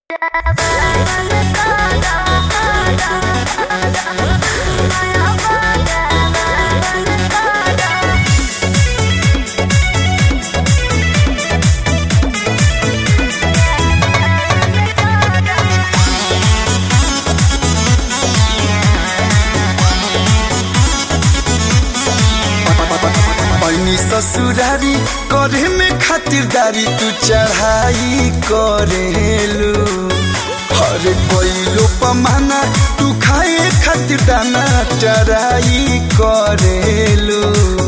पैनी ससुरारी करे में खातिरदारी तू चढ़ाई करेलू हरे कोइलो पमाना तू खाए खातिर दाना चराई करेलू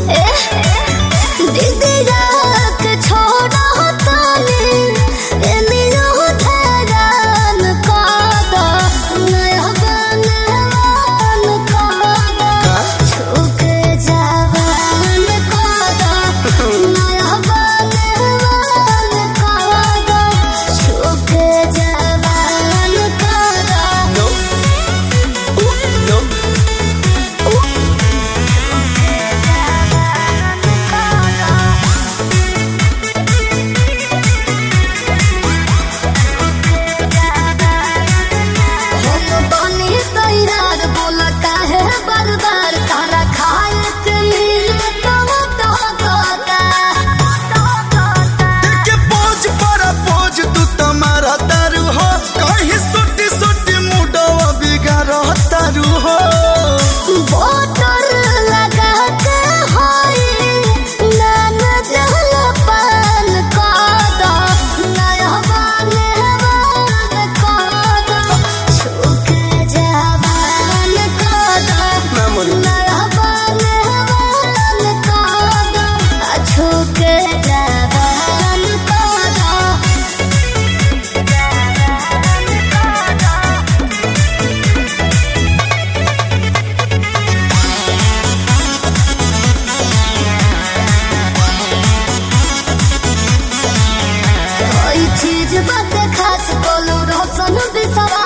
No. Ooh, no. बार तारा खाए के मिले तो तो के पोज पर पोज तू तुम्हारा तारू हो कहीं सुटी सुटी मुडवा बिगाड़ तारू हो बोतल लगा के होई नान जल पान कादा नया बाने वान कादा छुके जवान कादा ना मोरी नया बाने वान कादा छुके जवान कादा कोई चीज बात खास बोलू रोशन बिसरा